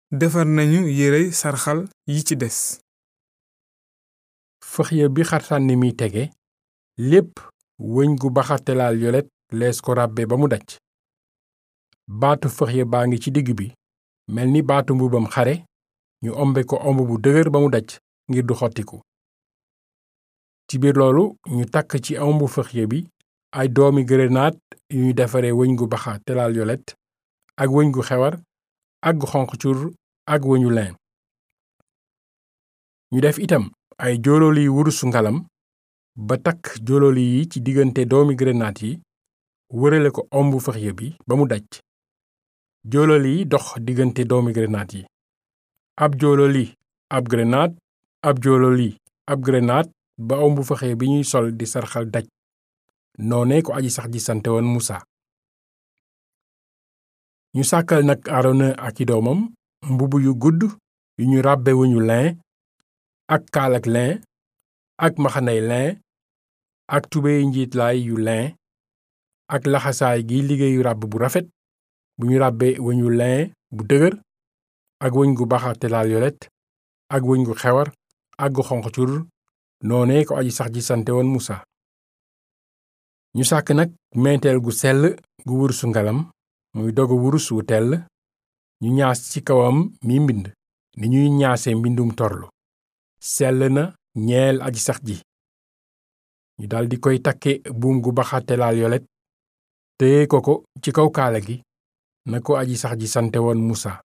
defar nañu yérey sarxal yi ci des fëxya bi xartànni mi tege lépp wëñ gu baxartelaal yolet lees ko ràbbe ba mu daj baatu fëxya baa ngi ci digg bi mel ni baatu mbubam xare ñu ombe ko omb bu dëgër ba mu daj ngir du xottiku ci biir loolu ñu takk ci ombu fëxya bi ay doomi gërënaat yu ñu defare wëñ gu baxa telaal yolet ak wëñ gu xewar ak gu xonq cur ak wëñu lin ñu def itam ay joololi wurusu ngalam ba takk joololi yi ci diggante doomi gërënaat yi wërale ko ombu fëxya bi ba mu daj joololi yi dox diggante doomi gërënaat yi ab joololi ab gërënaat ab joololi ab gërënaat ba ombu fëxya bi ñuy sol di sarxal daj noone ko aji sax ji sante woon musa ñu sàkkal nag aarona ak i doomam mbubb yu gudd yu ñu ràbbe wuñu lin ak kaalak lin ak maxanay lin ak tubéy njiitlaay yu lin ak laxasaay gi liggéeyu ràbb bu rafet bu ñu ràbbe wëñu lin bu dëgër ak wëñ gu baxa telaal yolet ak wëñ gu xewar ak gu xonq cur noone ko aji sax ji sante woon musa ñu sàkk nag meenteel gu sell gu wurusu ngalam muy dogu wurus wu tell ñu ñaas ci kawam mi mbind ni ñuy ñaase mbindum torlu sell na ñeel aji sax ji ñu daldi koy takke buum gu baxatelaal yolet téye ko ko ci kaw kaala gi na ko aji sax ji sante woon musa